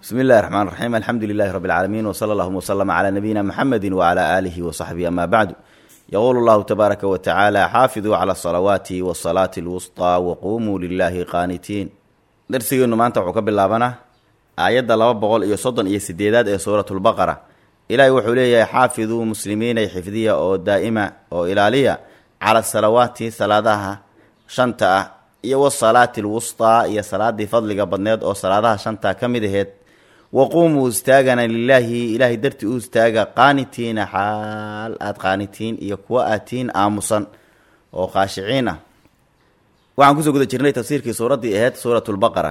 bismi illahi raxmaan raxiim alxamdu lilahi rabbi alcaalamiin wsala allahuma wslama calaa nabiyina muxamedi wacala aalihi wasaxbihi ama bacdu yaquulu llahu tabaaraka wa tacaala xaafiduu cala asalawaati wasalaati alwusطaa waqumuu lilahi qaanitiin darsigeennu maanta wuxuu ka bilaabanaa aayadda laba boqol iyo soddon iyo sideedaad ee suuratulbaqara ilaahay wuxuu leeyahay xaafiduu muslimiinay xifdiya oo daa'ima oo ilaaliya cala asalawaati salaadaha shanta ah iyo wasalaati alwusطaa iyo salaadii fadliga badneed oo salaadaha shanta ka mid aheed waquumuu istaagana lilaahi ilaahay dartii u istaaga qaanitiina xaal aad qaanitiin iyo kuwa aatiin aamusan oo khaashiciin ah waxaan kusoo guda jirnay tafsiirkii suuraddii aheyd suuratulbaqara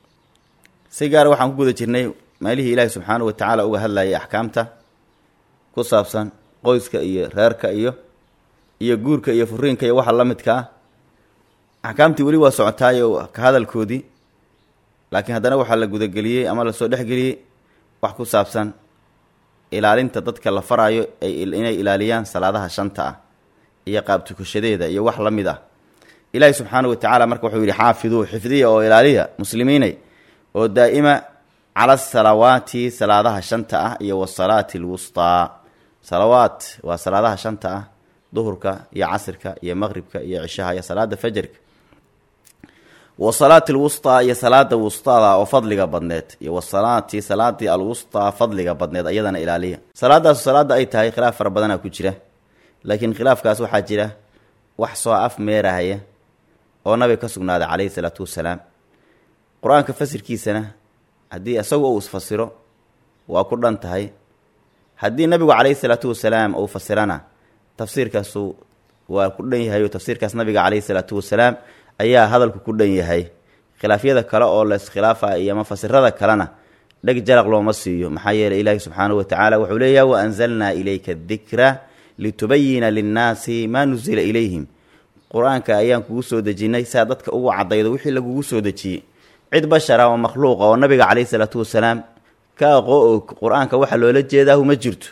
si gaara waxaan ku guda jirnay meelihii ilaahi subxaanahu wa tacaala uga hadlayay axkaamta ku saabsan qoyska iyo reerka iyo iyo guurka iyo furiinka iyo waxa la midka ah axkaamtii weli waa socotaayo ka hadalkoodii laakiin haddana waxaa la gudageliyey ama lasoo dhexgeliyey wax ku saabsan ilaalinta dadka la faraayo inay ilaaliyaan salaadaha shanta ah iyo qaabtukashadeeda iyo wax la mid ah ilaahi subxaanahu wa tacaala marka wuxuu yidhi xaafiduu xifdiya oo ilaaliya muslimiinay oo daa'ima cala asalawaati salaadaha shanta ah iyo wasalaati alwustaa salawaat waa salaadaha shanta ah duhurka iyo casirka iyo maqribka iyo cishaha iyo salaada fajarka wasalaati alwustaa iyo salaada wustada oo fadliga badneed iyo wasalaati salaadii alwustaa fadliga badneed ayadana ilaaliya salaadaasu salaada ay tahay khilaaf fara badanaa ku jira laakiin khilaafkaas waxaa jira wax soo af meerahaya oo nabiga ka sugnaaday calayhi salaatu wasalaam qur-aanka fasirkiisana haddii isagu uu isfasiro waa ku dhan tahay haddii nabigu calayhi salaatu wasalaam uu fasirana tafsiirkaasu waa ku dhan yahay oo tafsiirkaas nabiga calayhi salaatu wasalaam ayaa hadalku ku dhan yahay khilaafyada kale oo laiskhilaafa iyo mafasirada kalena dheg jaraq looma siiyo maxaa yeeley ilaahi subxaanahu wa tacaala wuxuu leeyahay wa anzalnaa ilayka dikra litubayina linnaasi maa nusila ilayhim qur-aanka ayaan kugu soo dejinnay saa dadka ugu cadaydo wixii lagugu soo dejiyey cid bashara oo makhluuqa oo nabiga calayhi salaatu wasalaam ka aqoo og qur-aanka waxa loola jeedaahu ma jirto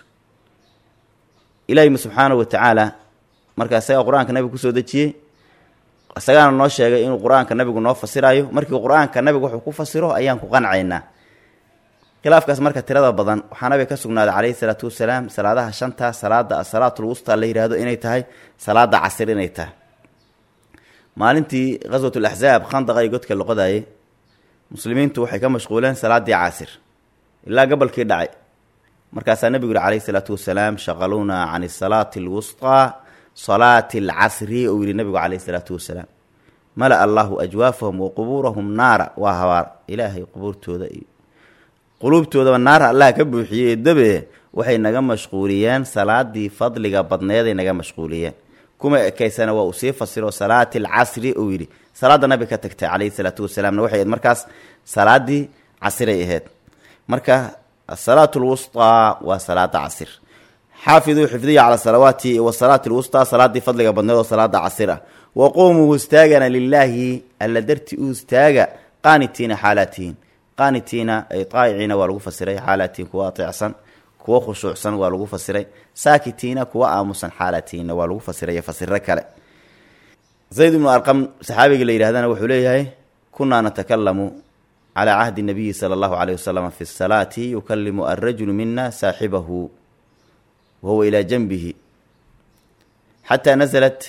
ilaahi subxaanahu wa tacaala marka isagaa qur-aanka nabiga kusoo dejiyey isagaana noo sheegay inuu qur-aanka nabigu noo fasirayo markii qur-aanka nabigu wuxuu ku fasiro ayaan ku qancaynaa khilaafkaas marka tirada badan waxaa nabiga ka sugnaaday calayhi salaatu wasalaam salaadaha shanta salaada asalaatu lwusta la yidhaahdo inay tahay salaada casir inay tahay maalintii qaswatul axzaab khandaqa iyo godka loqodayay muslimiintu waxay ka mashquuleen salaadii casir ilaa gabalkii dhacay markaasaa nebigu yihi calayhi salaatu wasalaam shaqaluuna can salaati alwustaa salaati alcasri ou yihi nabigu calayhi salaatu wasalaam mala allahu ajwaafahum wa qubuurahum naara waa habaar ilaahay qubuurtooda iyo quluubtoodaba naara allah ka buuxiyey ee dabe waxay naga mashquuliyeen salaadii fadliga badneeday naga mashquuliyeen kuma ekaysana waa uu sii fasiro salaati alcasri uu yidhi salaada nabiga ka tagtay calayhi salaatu wasalaamna waxay ahayd markaas salaadii casiray ahayd marka asalaatu lwustaa waa salaada casir xaafiduu xifdiya cala salawaati wasalaati lwustaa salaadii fadliga badneed oo salaada casir ah waquumuu istaagana lilaahi alla darti u istaaga qaanitiina xaalaatihiin qaanitiina ay taayiciina waa lagu fasiray xaalaatihiin kuwa ateecsan kuwa khushuucsan waa lagu fasiray saakitiina kuwa aamusan xaalaatihiinna waa lagu fasiray fasiro kale zayd ibnu arqam saxaabiga la yidhahdana wuxuu leeyahay kunaa natakalamu calaa cahdi nabiyi sala allahu caleyh wasalam fi salaati yukalimu alrajulu mina saaxibahu wahuwa ilaa janbihi xataa nasalat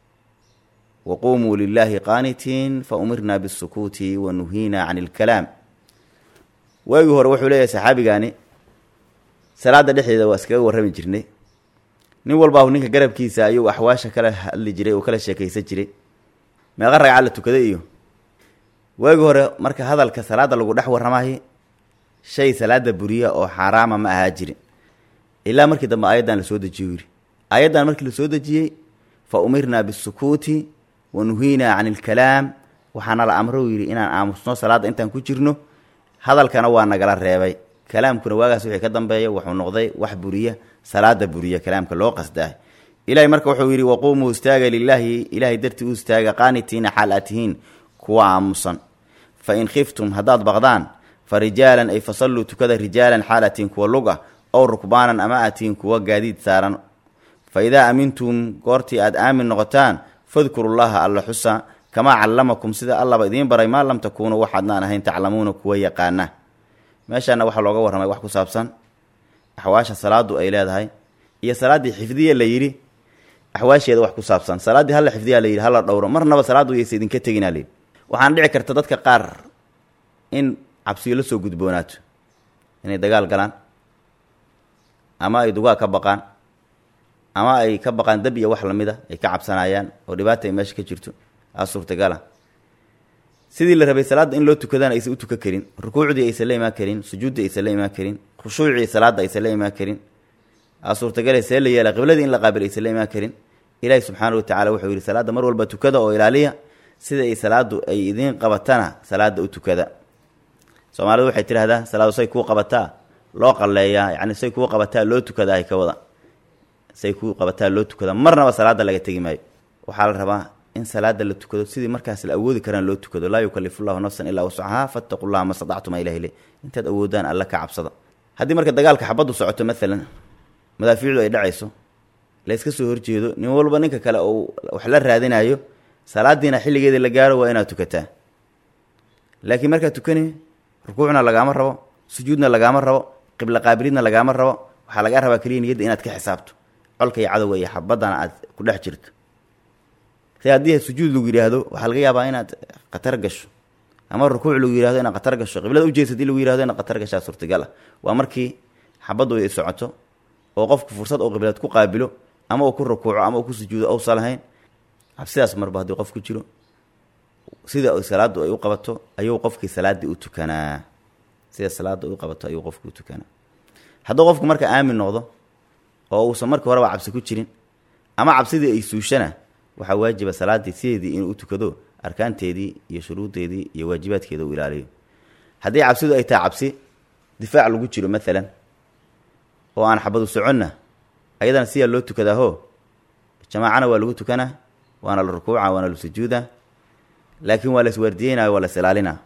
waquumuu lilahi qaanitiin faumirna bisukuuti wa nuhiina can ilkalaam waagii hore wuxuu leeyahay saxaabigaani salaada dhexdeeda waa iskaga warrami jirnay nin walbaahu ninka garabkiisa ayuu axwaasha kala hadli jiray oo kala sheekaysan jiray meeqa ragca la tukaday iyo waagii hore marka hadalka salaada lagu dhex warramahay shay salaada buriya oo xaaraama ma ahaa jirin ilaa markii dambe aayaddan lasoo dejiyo yidhi aayaddan markii lasoo dejiyey fa umirnaa bisukuuti wa nuhiinaa can ilkalaam waxaana la amro yidhi inaan aamusno salaadda intaan ku jirno hadalkana waa nagala reebay kalaamkuna waagaas wixii ka dambeeya wuxuu noqday wax buriya salaada buriya kalaamka loo qasdaah ilahay marka wuxuu yidhi waquumuu istaaga lilaahi ilaahay dartii u istaaga qaanitiina xaal aad tihiin kuwa aamusan fa in khiftum haddaad baqdaan fa rijaalan ay fasalluu tukada rijaalan xaal aad tihiin kuwa lug ah ow rukbaanan ama aad tihiin kuwa gaadiid saaran fa idaa aamintum goortii aad aamin noqotaan fadkurullaha alla xusa kamaa callamakum sida allaba idiin baray maa lam takuunuu waxaadnaan ahayn taclamuuna kuwa yaqaana meeshaana waxaa looga warramay wax ku saabsan axwaasha salaadu ay leedahay iyo salaaddii xifdiya la yidhi axwaasheeda wax ku saabsan salaaddii hala xifdiyaa la yidhi hala dhowro marnaba salaaddu yaysa idinka teginaa layidhi waxaana dhici karta dadka qaar in cabsiyo la soo gudboonaato inay dagaal galaan ama ay dugaa ka baqaan ama ay ka baqaan dab iyo wax lamida ay ka cabsanayaan oo dhibaata ay meesha ka jirto aa suurtagala sidii la rabay salaadda in loo tukadana aysan u tukan karin rukuucdii aysan la imaan karin sujuuddii aysan la imaan karin khushuucii salaadda aysan la imaan karin aa suurtagale see la yeela qibladii in la qaabil aysan la imaan karin ilaahi subxaana watacala wuxuu yidhi salaadda mar walba tukada oo ilaaliya sida ay salaaddu ay idiin qabatana salaadda u tukada soomaalidu waxay tidhahdaa salaadu say kuu qabataa loo qalleeyaa yacni say kuu qabataa loo tukadaa hay ka wada say kuu qabataa loo tukada marnaba salaadda laga tegi maayo waxaa la rabaa in salaada la tukado sidii markaas la awoodi karaan loo tukado laa yukalifu llahu nafsan ilaa wascahaa fattaqu llaha ma stactuma ilah ile intaad awoodaan alla ka cabsada haddii marka dagaalka xabaddu socoto maalan madaafiicdu ay dhacayso layska soo horjeedo nin walba ninka kale uu wax la raadinayo salaadiina xilligeeda la gaaro waa inaad tukataa laakiin markaad tukani rukuucna lagaama rabo sujuudna lagaama rabo qibla qaabilidna lagaama rabo waxaa lagaa rabaa keliya niyadda inaad ka xisaabto colka iyo cadowga iyo xabadana aad ku dhex jirto si haddii sujuud lagu yidhaahdo waxaa laga yaabaa inaad khatar gasho ama rukuuc lagu yihahdo inaad khatar gasho qiblada ujeedsa hadii lagu yihahdo inaad khatar gashaa suurtagal ah waa markii xabaddu ay socoto oo qofku fursad oo qiblad ku qaabilo ama uu ku rukuuco ama uu ku sujuudo ousa lahayn cabsidaas marba haddii qof ku jiro sida salaaddu ay u qabato ayuu qofkii salaaddii u tukanaa sida salaadda u qabato ayuu qofkii u tukanaa hadduu qofku marka aamin noqdo oo uusan markii horeba cabsi ku jirin ama cabsidii ay suushana waxaa waajiba salaaddii sideedii inuu u tukado arkaanteedii iyo shuruuddeedii iyo waajibaadkeeda uu ilaaliyo haddii cabsidu ay tahay cabsi difaac lagu jiro maalan oo aan xabadu soconna ayadana siyaa loo tukadaaho jamaacana waa lagu tukanaa waana la rukuuca waana la sujuuda laakiin waa la iswaardiyeynayo waa la is ilaalinaa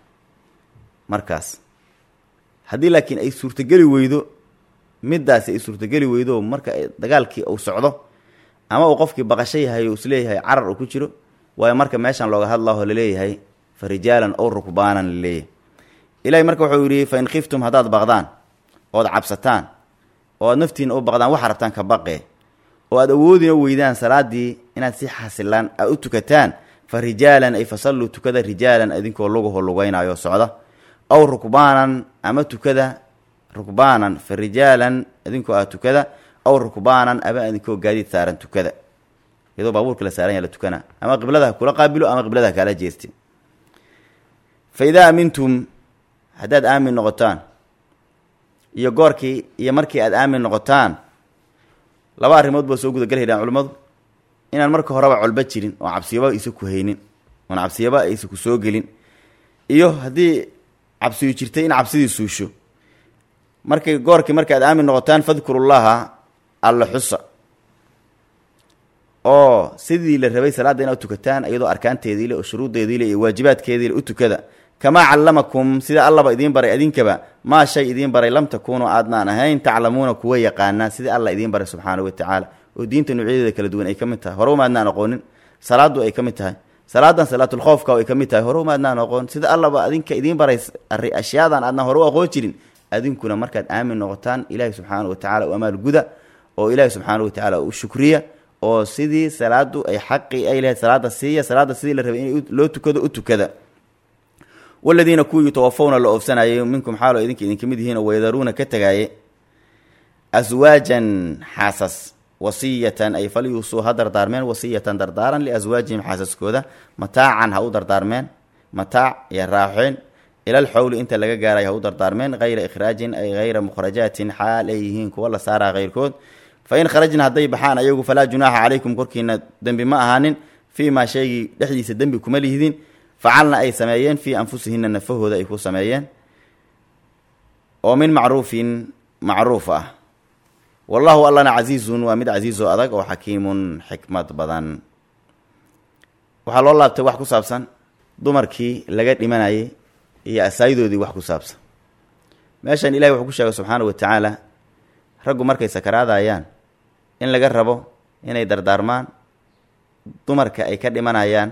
markaas haddii laakiin ay suurtogeli weydo middaasi ay suurtogeli weydo marka dagaalkii uu socdo ama uu qofkii baqasho yahay oo isleeyahay carar uu ku jiro waayo marka meeshan looga hadlaho laleeyahay fa rijaalan ow rukbaanan laleeyahay ilahay marka wuxuu yidhi fa in khiftum haddaad baqdaan ood cabsataan oo aad naftiina u baqdaan waxa rabtaan ka baqee oo aad awoodina weydaan salaaddii inaad si xasilaan aad u tukataan fa rijaalan ay fasalluu tukada rijaalan idinkoo lugaho lugeynaayo socda aw rukbaanan ama tukada rukbaanan fa rijaalan idinkoo ah tukada aw rukbaanan ama idinkoo gaadiid saaran tukada iyadoo baabuurka la saaran ya la tukana ama qibladaha kula qaabilo ama qibladaha kaala jeesti fa idaa amintum haddaad aamin noqotaan iyo goorkii iyo markii aad aamin noqotaan laba arrimood baa soo gudagelhaydaan culimmadu inaan marka horeba colba jirin oo cabsiyaba aysa ku haynin oon cabsiyaba aysa ku soo gelin iyo haddii cabsiyu jirtay in cabsidii suusho markay goorkii marka aad aamin noqotaan fadkurullaha alla xusa oo sidii la rabay salaadda inaad tukataan iyadoo arkaanteediile oo shuruuddeediile iyo waajibaadkeediile u tukada kamaa callamakum sida allaba idiin baray idinkaba maa shay idiin baray lam takuunuu aadnaan ahayn taclamuuna kuwa yaqaanaa sidii alla idiin baray subxaana wa tacaala oo diinta nuucyadeeda kala duwan ay ka mid tahay hore umaadnaan aqoonin salaaddu ay ka mid tahay salaadan salaatulkhoofka ay ka mid tahay hore umaadnaan aqoon sida allaba adinka idiin baray ashyaadan aadnaan hore u aqoon jirin adinkuna markaad aamin noqotaan ilaahi subxaana wa tacala u amaal guda oo ilaahi subxaana wa tacaala u shukriya oo sidii salaadu ay xaqii ay lahayd salaada siiya salaada sidii la rabay in loo tukado u tukada waladiina kuwii yutawafawna la oofsanayay minkum xaalo idinka idinka mid yihiin oo waydaruuna ka tegaaye aswaajan xaasas wasiyatan ay falyuusuu ha dardaarmeen wasiyatan dardaaran liaswaajihim xaasaskooda mataacan ha u dardaarmeen mataac iyo raaxeen ilal xowli inta laga gaaray ha u dardaarmeen hayra ikhraajin ay hayra mukhrajaatin xaal ay yihiin kuwa la saaraa keyrkood fa in kharajna hadday baxaan ayagu falaa junaaxa calaykum korkiina dembi ma ahaanin fii maa shaygii dhexdiisa dembi kuma lihdin facalna ay sameeyeen fii anfusihina nafahooda ay ku sameeyeen oo min macruufin macruuf ah wallahu allana casiizun waa mid casiizoo adag oo xakiimun xikmad badan waxaa loo laabtay wax ku saabsan dumarkii laga dhimanayay iyo asaayidoodii wax ku saabsan meeshan ilahi wuxuu ku sheegay subxaana wa tacaala raggu markay sakaraadayaan in laga rabo inay dardaarmaan dumarka ay ka dhimanayaan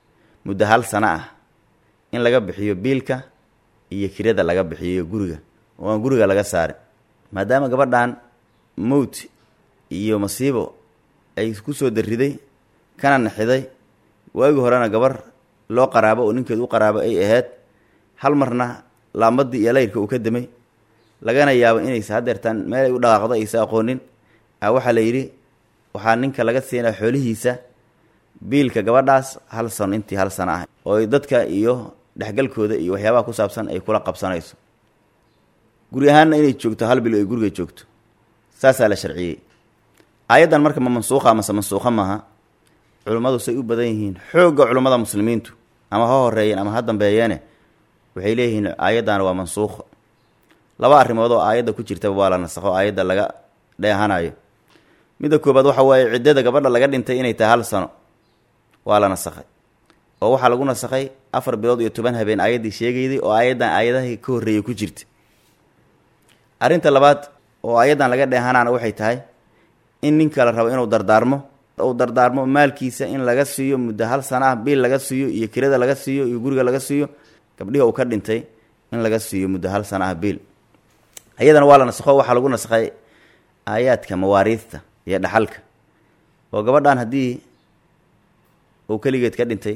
muddo hal sano ah in laga bixiyo biilka iyo kirada laga bixiyo guriga oo aan guriga laga saarin maadaama gabadhan mowt iyo masiibo ay ku soo dariday kana naxiday waagi horena gabar loo qaraabo oo ninkeed u qaraabo ay ahayd hal marna laambadii iyo layrka uu ka damay lagana yaabo inaysa hadeertaan meel ay u dhaqaaqdo aysa aqoonin a waxaa la yidhi waxaa ninka laga siinaa xoolihiisa biilka gabadhaas hal sano intii hal sano ah oo dadka iyo dhexgalkooda iyo waxyaabaha ku saabsan ay kula qabsanayso guri ahaanna inay joogto hal bil ay guriga joogto saasaa la sharciyey aayaddan marka ma mansuuqa amase mansuuqa maaha culummadu say u badan yihiin xoogga culummada muslimiintu ama ha horeeyeen ama ha dambeeyeene waxay leeyihiin aayaddan waa mansuuqa laba arrimood oo aayadda ku jirtaba waa la nasakho aayadda laga dheehanayo midda koobaad waxa waaye ciddada gabadha laga dhintay inay tahay hal sano waa la nasakhay oo waxaa lagu nasakhay afar bilood iyo toban habeen aayaddii sheegayday oo aayaddan aayadahii ka horreeyay ku jirta arrinta labaad oo aayaddan laga dheehanaana waxay tahay in ninka la rabo inuu dardaarmo uu dardaarmo maalkiisa in laga siiyo muddo hal sana ah biil laga siiyo iyo kirada laga siiyo iyo guriga laga siiyo gabdhihi uu ka dhintay in laga siiyo muddo hal sana ah biil ayadana waa la nasakho waxaa lagu nasakhay aayaadka mawaariidta iyo dhaxalka oo gabadhan haddii uu keligeed ka dhintay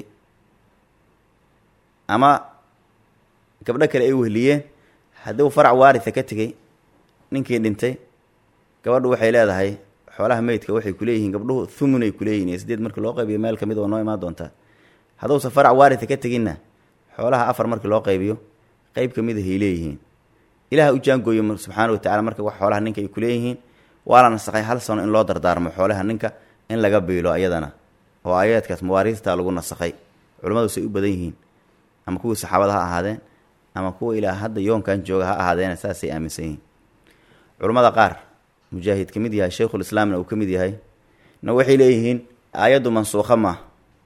ama gabdho kale ay wehliyeen haddii uu farac waaritha ka tegey ninkii dhintay gabadhu waxay leedahay xoolaha meydka waxay kuleeyihiin gabdhuhu thumun ay kuleeyihin iyo sideed markii loo qaybiyo meel kamid oo noo imaan doontaa hadduusa farac waaritha ka teginna xoolaha afar markii loo qaybiyo qeyb kamid ahay leeyihiin ilaah u jaangooyo subxaana wa tacala marka wax xoolaha ninka ay kuleeyihiin waa la nasakhay hal sano in loo dardaarmo xoolaha ninka in laga biilo ayadana oo aayaadkaas mawaariista lagu nasakhay culimmadu say u badan yihiin ama kuwii saxaabada ha ahaadeen ama kuwa ilaa hadda yoonkan jooga ha ahaadeena saasay aaminsan yihiin culummada qaar mujaahid ka mid yahay sheikhulislaamna uu ka mid yahay na waxay leeyihiin aayaddu mansuukha maaha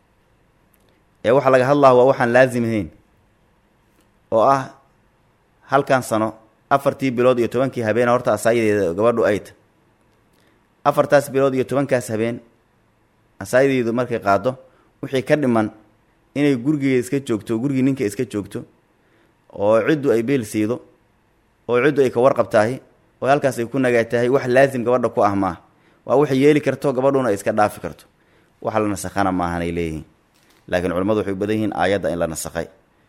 ee waxaa laga hadlaha waa waxaan laazim ahayn oo ah halkan sano afartii bilood iyo tobankii habeena horta asaayadeeda gabadhu ay ta afartaas bilood iyo tobankaas habeen asaayadeedu markay qaado wixii ka dhiman inay gurigeeda iska joogto gurigii ninka iska joogto oo ciddu ay beel siido oo ciddu ay ka warqabtahay oo halkaas ay ku nagaatahay wax laazim gabadha ku ah maaha waa waxay yeeli karto gabadhuna ay iska dhaafi karto wax la nasakhana maahanay leeyihiin laakiin culimmadu waxay u badan yihiin aayadda in la nasakhay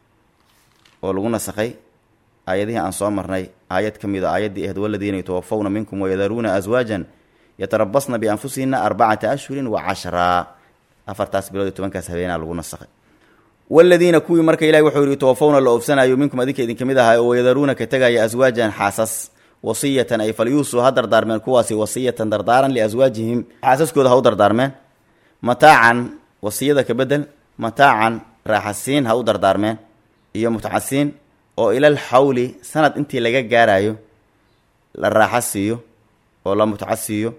oo lagu nasakhay aayadihii aan soo marnay aayad ka mid a aayaddii ahayd waladiina yatawafawna minkum wayadaruuna aswaajan yatarabasna bianfusihina arbacata ashhurin wa cashraa afartaas bilood iyo tobankaas habeenaa lagu nasakhay waladiina kuwii marka ilahi wuxuu yihi tawafawna la oofsanayo minkum adinka idin kamid ahaa oo wayadaruuna ka tegaya aswaajan xaasas wasiyatan ay falyuusuu ha dardaarmeen kuwaasi wasiyatan dardaaran liaswaajihim xaasaskooda ha u dardaarmeen mataacan wasiyada ka bedel mataacan raaxasiin ha u dardaarmeen iyo mutcasiin oo ilal xawli sanad intii laga gaarayo la raaxa siiyo oo la mutca siiyo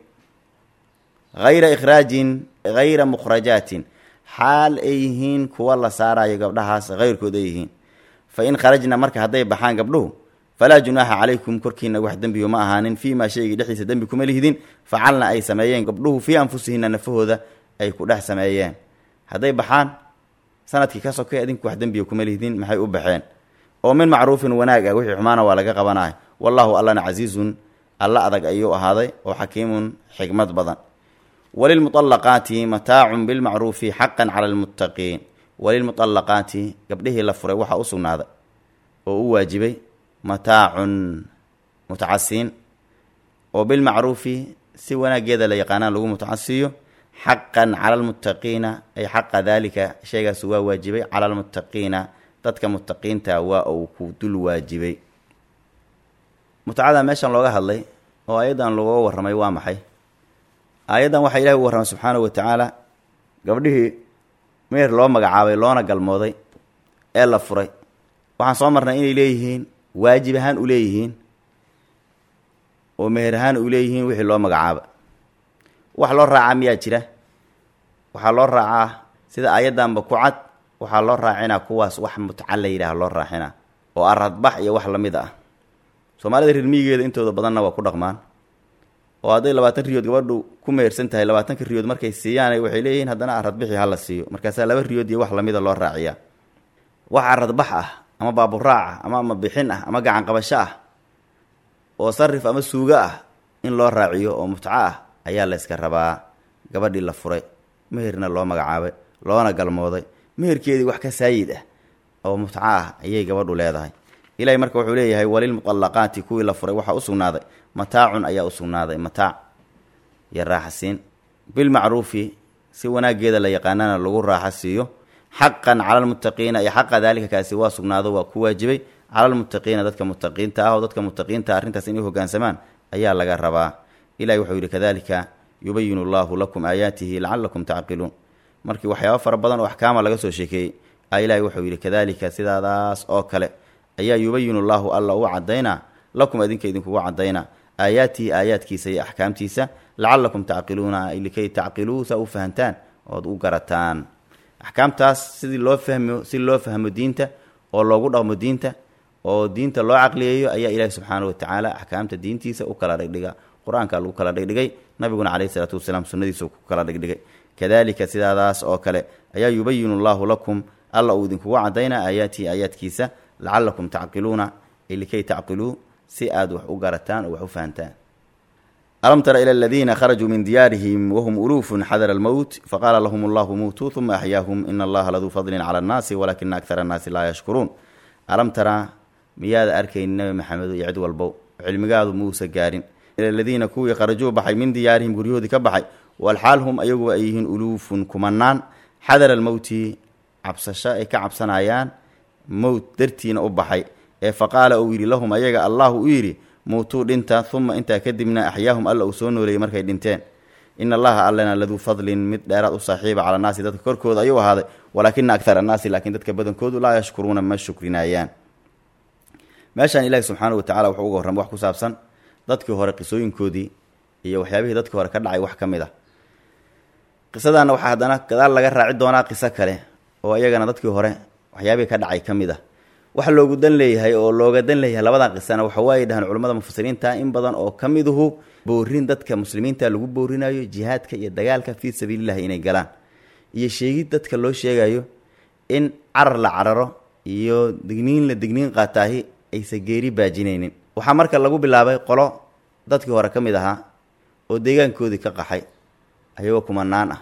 hayra ikhraajin hayra mukhrajaatin xaal ay yihiin kuwa la saarayo gabdhahaas hayrkood ay yihiin fa in kharajna marka hadday baxaan gabdhuhu falaa junaaxa calaykum korkiina wax dembiyo ma ahaanin fii maa shaygii dhexdiisa dembi kuma lihidin facalna ay sameeyeen gabdhuhu fii anfusihina nafahooda ay ku dhex sameeyeen hadday baxaan sanadkii ka sokay adinku wax dembiya kuma lihdin maxay u baxeen oo min macruufin wanaag ah wixii xumaana waa laga qabanaya wallaahu allana casiizun alla adag ayuu ahaaday oo xakiimun xikmad badan walilmuطalaqaati mataacun bilmacruufi xaqan cala almuttaqiin walilmuطalaqaati gabdhihii la furay waxaa u sugnaaday oo u waajibay mataacun mutacasiin oo bilmacruufi si wanaageeda la yaqaanaan lagu mutacasiiyo xaqan cala almuttaqiina ay xaqa daalika shaygaas waa waajibay cala almuttaqiina dadka muttaqiinta waa uu ku dul waajibay mutacada meeshan looga hadlay oo ayaddan looga warramay waa maxay aayaddan waxaa ilahi u warramay subxaanahu wa tacaala gabdhihii meer loo magacaabay loona galmooday ee la furay waxaan soo marnay inay leeyihiin waajib ahaan u leeyihiin oo meher ahaan u leeyihiin wixii loo magacaaba wax loo raacaa miyaa jira waxaa loo raacaa sida aayaddanba ku cad waxaa loo raacinaa kuwaas wax mutca la yidhaah loo raacina oo aradbax iyo wax lamid ah soomaalida rirmiyigeeda intooda badanna waa ku dhaqmaan oo hadday labaatan riyood gabadhu ku mehersan tahay labaatanka riyood markay siiyaan waxay leeyihiin haddana aradbixi hala siiyo markaasaa laba riyood iyo wax lamida loo raaciyaa wax aradbax ah ama baaburaac ah ama ama bixin ah ama gacan qabasho ah oo sarif ama suugo ah in loo raaciyo oo mutco ah ayaa la yska rabaa gabadhii la furay meherna loo magacaabay loona galmooday meherkeedii wax ka saayid ah oo mutco ah ayay gabadhu leedahay ilahay marka wuxuu leeyahay walilmuqallaqaati kuwii la furay waxaa u sugnaaday mataacun ayaa u sugnaaday mataac iyo raaxasiin bilmacruufi si wanaageeda la yaqaanana lagu raaxa siiyo xaqan cala almuttaqiina iyo xaqa daalika kaasi waa sugnaado waa ku waajibay cala almuttaqiina dadka muttaqiinta ah oo dadka muttaqiinta arrintaas inay hoggaansamaan ayaa laga rabaa ilahi wuxuu yidhi kadalika yubayinu allahu lakum aayaatihi lacalakum tacqiluun markii waxyaaba fara badan oo axkaama laga soo sheekeeyey a ilahi wuxuu yidhi kadalika sidaadaas oo kale ayaa yubayinu allahu alla u cadaynaa lakum adinka idinkugu cadaynaa aayaatihi aayaadkiisa iyo axkaamtiisa lacalakum tacqiluuna likay tacqiluu saa u fahantaan ood u garataan axkaamtaas sidii loo fahmo si loo fahmo diinta oo loogu dhaqmo diinta oo diinta loo caqliyeeyo ayaa ilaahi subxaana watacaala axkaamta diintiisa u kala dhigdhiga qur-aanka lagu kala dhigdhigay nabiguna caleyhi isalaatu wasalaam sunnadiisa ku kala dhigdhigay kadalika sidaadaas oo kale ayaa yubayinu allahu lakum alla uu idinkugu cadaynaa aayaatihi aayaadkiisa lacalakum tacqiluuna likay tacqiluu si aad wax u garataan oo wax u fahantaan alam tara ila aladiina kharajuu min diyaarihim wahum uluufun xadara almowt faqaala lahum allahu muutuu uma axyaahum ina allaha laduu fadlin cala annaasi walakina akthara annaasi laa yashkuruun alam tara miyaada arkaynin nabi maxamedo iyo cid walbow cilmigaadu muusa gaarin ila aladiina kuwii kharajuu baxay min diyaarihim guryahoodii ka baxay walxaal hum ayaguba ay yihiin uluufun kumanaan xadara almowti cabsasho ay ka cabsanayaan mowt dartiina u baxay ee faqaala uu yidhi lahum ayaga allahu u yidhi muutuu dhinta uma intaa kadibna axyaahum alla uu soo nooleeyey markay dhinteen in allaha allana laduu fadlin mid dheeraad u saaxiiba cala naasi dadka korkooda ayuu ahaaday walaakina akthar annaasi laakiin dadka badankoodu laa yashkuruuna ma shukrinayaan meeshaan ilaahi subxaana wa tacala wuxuu uga warramay wax ku saabsan dadkii hore qisooyinkoodii iyo waxyaabihii dadkii hore ka dhacay wax ka mid ah qisadaana waxaa haddana gadaal laga raaci doonaa qiso kale oo iyagana dadkii hore waxyaabihii ka dhacay ka mid ah waxa loogu dan leeyahay oo looga dan leeyahay labadan qisana waxa waaye dhahaan culimmada mufasiriinta in badan oo ka miduhu boorin dadka muslimiinta lagu boorinayo jihaadka iyo dagaalka fii sabiilillahi inay galaan iyo sheegid dadka loo sheegayo in carar la cararo iyo digniin la digniin qaataahi aysa geeri baajinaynin waxaa marka lagu bilaabay qolo dadkii hore ka mid ahaa oo deegaankoodii ka qaxay ayagoo kumanaan ah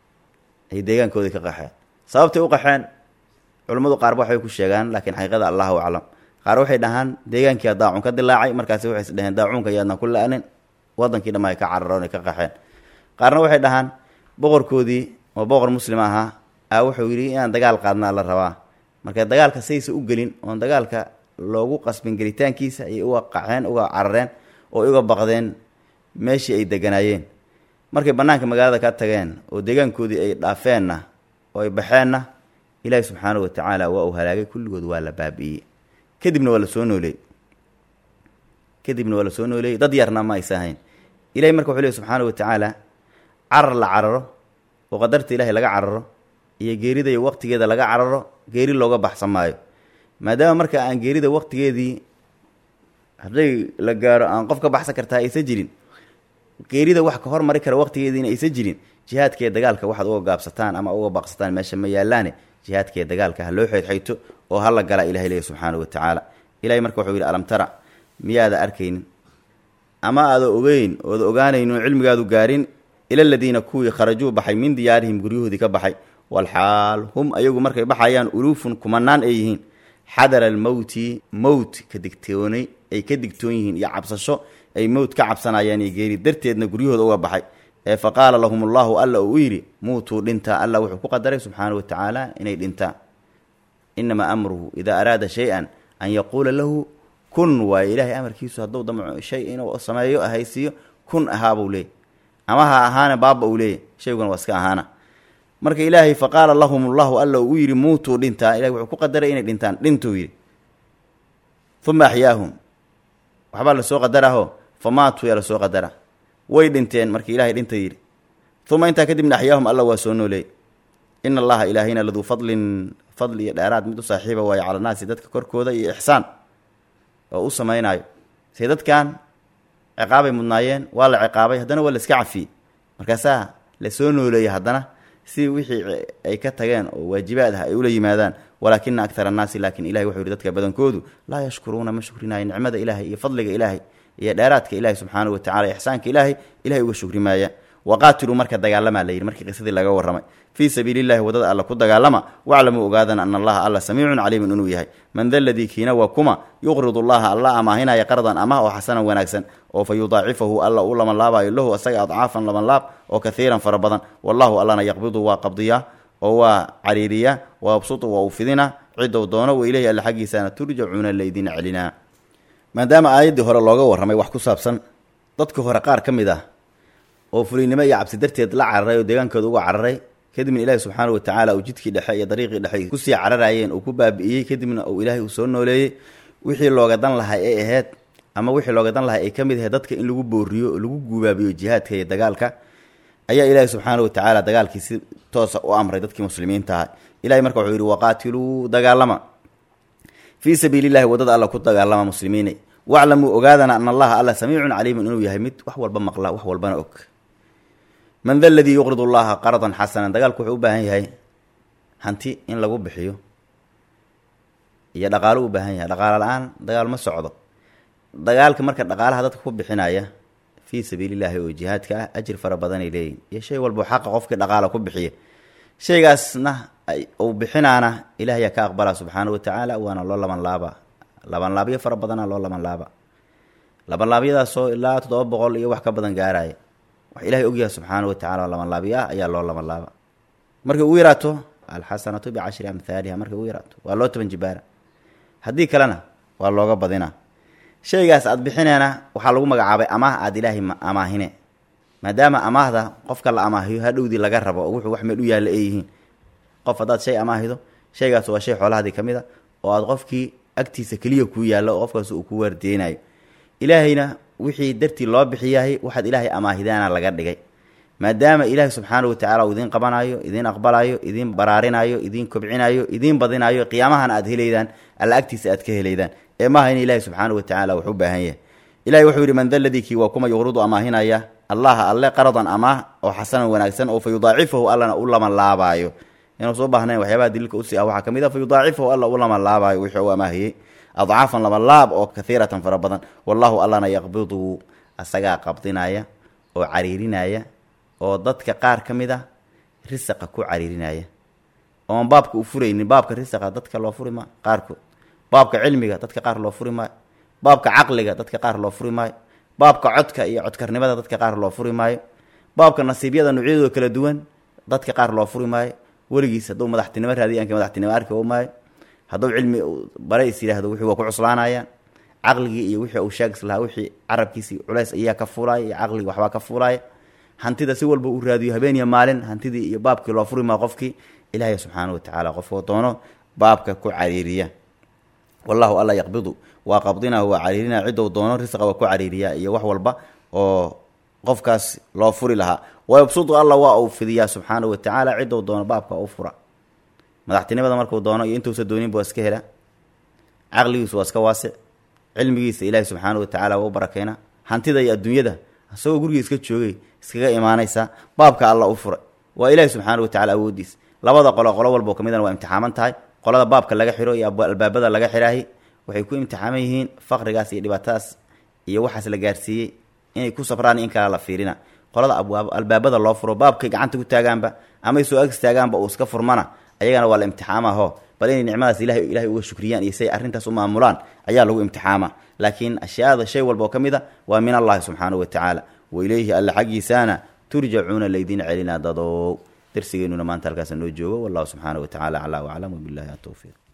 ay deegaankoodii ka qaxeen sababtay u qaxeen culummadu qaarba waxbay ku sheegaan laakiin xaqiiqada allahu aclam qaar waxay dhahaan deegaankii daacun ka dilaacay markaasi waxay is dhaheen daacuunka yaadna ku la-anin wadankii dhamma ay ka cararoon ay ka qaxeen qaarna waxay dhahaan boqorkoodii oo boqor muslim ahaa a wuxuu yidhi inaan dagaal qaadnaa la rabaa marka dagaalka saysa u gelin oon dagaalka loogu qasbin gelitaankiisa ayay uga qaxeen uga carareen oo uga baqdeen meeshii ay deganaayeen markay bannaanka magaalada ka tageen oo deegaankoodii ay dhaafeenna oo ay baxeenna ilaahi subxaanahu wa tacaala waa uu halaagay kulligood waa la baabi'iyey kadibna waa la soo nooleeyey kadibna waa la soo nooleeyey dad yarna ma aysa ahayn ilahay marka wuxuu leey subxaanahu wa tacaala carar la cararo oo qadarta ilaahay laga cararo iyo geerida iyo waqtigeeda laga cararo geeri looga baxsan maayo maadaama marka aan geerida waqtigeedii hadday la gaaro aan qof ka baxsan kartaa aysan jirin geerida wax ka hormari kara waqtigeediina aysan jirin jihaadkee dagaalka waxaad uga gaabsataan ama uga baaqsataan meesha ma yaalaane jihaadkee dagaalka ha loo xeydxayto oo hala gala ilahay leeya subxaanahu wa tacaala ilahay marka wuxuu yidhi alam tara miyaada arkaynin ama aada ogeyn ooda ogaanaynin oo cilmigaadu gaarin ila aladiina kuwii kharajuu baxay min diyaarihim guryahoodii ka baxay walxaal hum ayagu markay baxayaan uluufun kumanaan ay yihiin xadara almowti mowt ka digtoonay ay ka digtoon yihiin iyo cabsasho ay mowt ka cabsanayaan iyo geeri darteedna guryahooda uga baxay ee fa qaala lahum allahu alla uu u yidhi muutuu dhintaa alla wuxuu ku qadaray subxaana wa tacaala inay dhintaan inamaa amruhu idaa araada shay-an an yaquula lahu kun waaye ilaahay amarkiisu hadduu damco shay inuu sameeyo ahaysiiyo kun ahaabuu leeyay ama ha ahaana baaba uu leeyay shayguna waa iska ahaana marka ilaahay fa qaala lahum allahu alla uu u yidhi muutuu dhintaa ilahay wuxuu ku qadaray inay dhintaan dhintuu yidhi uma axyaahum waxbaa lasoo qadaraho fa maatuu yaa lasoo qadara way dhinteen markii ilahay dhinta yidhi uma intaa kadibna axyaahum alla waa soo nooleey ina allaha ilaahayna laduu fadlin fadli iyo dheeraad mid u saaxiiba waayo cala naasi dadka korkooda iyo ixsaan oo u samaynayo say dadkan ciqaabay mudnaayeen waa la ciqaabay haddana waa la iska cafiyey markaasaa la soo nooleeyey haddana si wixii ay ka tageen oo waajibaad ah ay ula yimaadaan walaakina akthara annaasi laakiin ilahay wuxuu yihi dadka badankoodu laa yashkuruuna ma shukrinaayo nicmada ilaahay iyo fadliga ilaahay iyo dheeraadka ilaahay subxaanahu watacala ixsaanka ilaahay ilahay uga shukri maaya waqaatiluu marka dagaalamaa la yidhi markii qisadii laga warramay fii sabiili llahi waddada alla ku dagaalama waclamuu ogaadana ana allaha alla samiicun caliimun inuu yahay man da ladii kiina waa kuma yuqridu allaha alla amaahinaya qardan amah oo xasanan wanaagsan oo fa yudaacifahu alla u laban laabayo lahu asaga adcaafan laban laab oo kahiiran fara badan wallahu allana yaqbidu waa qabdiyaa oo waa cariiriyaa wa absutu waa uu fidina cidow doono wa ileyhi alla xaggiisaana turjacuuna laydin celinaa maadaama aayaddii hore looga warramay wax ku saabsan dadka hore qaar ka mid ah oo fuliynimo iyo cabsi darteed la cararay oo deegaankooda uga cararay kadibna ilaahi subxaana wa tacaala uu jidkii dhexe iyo dariiqii dhexe kusii cararayeen uu ku baabi'iyey kadibna uu ilaahay uu soo nooleeyey wixii looga dan lahaa ee ahayd ama wixii looga dan lahaa ay ka mid ahayd dadka in lagu booriyo oo lagu guubaabiyo jihaadka iyo dagaalka ayaa ilaahi subxaana wa tacaala dagaalkii si toosa u amray dadkii muslimiinta aha ilahay marka wuxuu yidhi waqaatiluu dagaalama fii sabiili llahi waddada alla ku dagaalama muslimiine waclamuu ogaadana ana allaha alla samiicun caliimun inuu yahay mid wax walba maqla wax walbana og man da ladii yuqrid llaha qardan xasanan dagaalku wuxuu u baahan yahay hanti in lagu bixiyo iyo dhaqaalo u baahan yahay dhaqaalo la-aan dagaal ma socdo dagaalka marka dhaqaalaha dadka ku bixinaya fii sabiili llahi oo jihaadka ah ajir fara badanay leeyihin iyo shay walba xaqa qofkii dhaqaala ku bixiya shaygaasna uu bixinaana ilaah yaa ka aqbala subxaana wa tacaala waana loo laban laaba labanlaabyo fara badana loo laban laaba labanlaabyadaasoo ilaa toddoba boqol iyo wax ka badan gaaraya wax ilahay ogyahay subxaana wa tacala oo labanlaabyo ah ayaa loo laban laaba markay ugu yaraato alxasanatu bicashri amhaaliha markay ugu yaraato waa loo toban jibaara haddii kalena waa looga badina shaygaas aad bixineena waxaa lagu magacaabay amaah aada ilaahay amaahine maadaama amaahda qofka la amaahiyo hadhowdii laga rabo oo wuxuu wax meel u yaalla ay yihiin qof haddaad shay amaahido shaygaas waa shay xoolahaadii ka mid a oo aad qofkii agtiisa keliya kuu yaallo oo qofkaas uu ku waardeynayo ilaahayna wixii dartii loo bixiyahay waxaad ilaahay amaahidaana laga dhigay maadaama ilaahay subxaana wa tacala uu idiin qabanayo idiin aqbalayo idiin baraarinayo idiin kobcinayo idiin badinayo qiyaamahana aad helaydaan alla agtiisa aad ka helaydaan ee maaha in ilaahay subxaana wa tacala wax u baahan yahay ilahay wuxuu yidhi man da ladii kii waa kuma yuqridu amaahinaya allaha alle qaradan amaah oo xasanan wanaagsan oo fa yudaacifahu allana u laban laabaayo inuu soo baahnayn waxyaabaha daliilka usii ah waxaa ka mid a fa yudaacifahu alla u laban laabaayo wixii u amaahiyey adcaafan laban laab oo kahiiratan fara badan wallahu allana yaqbidu asagaa qabdinaya oo cariirinaya oo dadka qaar ka mid a risaqa ku cariirinaya oon baabka u furaynin baabka risaqa dadka loo furi maayo qaarkood baabka cilmiga dadka qaar loo furi maayo baabka caqliga dadka qaar loo furi maayo baabka codka iyo codkarnimada dadka qaar loo furi maayo baabka nasiibyada noocyadooda kala duwan dadka qaar loo furi maayo weligiis hadduu madaxtinimo raadiya anka madaxtinimo arki o maayo hadduu cilmi bare is yidhaahdo wixii waa ku cuslaanayaan caqligii iyo wixii uu sheegis lahaa wixii carabkiisii culays ayaa ka fuulaaya iyo caqligii waxbaa ka fuulaaya hantida si walba uu raadiyo habeen iyo maalin hantidii iyo baabkii loo furi maa qofkii ilaahay subxaana wa tacaala qofkoo doono baabka ku cariiriya wallahu alla yaqbidu waa qabdina waa cariirina ciddou doono risqa waa ku cariiriyaa iyo wax walba oo qofkaas loo furi lahaa wayabsudu alla waa uu fidiyaa subxaana wa tacaala ciddou doono baabka u fura madaxtinimada markuu doono iyo intuusa dooninba waa iska hela caqligiisu waa iska waasic cilmigiisa ilaahi subxaana wa tacala waa u barakeyna hantida iyo adduunyada isagoo guriga iska joogay iskaga imaanaysaa baabka alla u furay waa ilaahi subxaana wa tacala awoodiis labada qolo qolo walba oo ka midana waa imtixaaman tahay qolada baabka laga xiro iyo albaabada laga xiraahi waxay ku imtixaaman yihiin faqrigaas iyo dhibaatadaas iyo waxaas la gaarsiiyey inay ku sabraan in kala la fiirina qolada abwaab albaabada loo furo baabkay gacanta ku taagaanba amay soo ag istaagaanba uu iska furmana ayagana waa la imtixaamaho bal inay nicmadaas ilahay ilahay uga shukriyaan iyo siay arrintaas u maamulaan ayaa lagu imtixaama laakiin ashyaada shay walba oo ka mid a waa min allahi subxaanahu wa tacaala wa ileyhi alla xaggiisaana turjacuuna laydin celina dadow darsigeenuna maanta halkaasa noo joogo wallahu subxaana wa tacala aclaa waclam wabilahi atowfiiq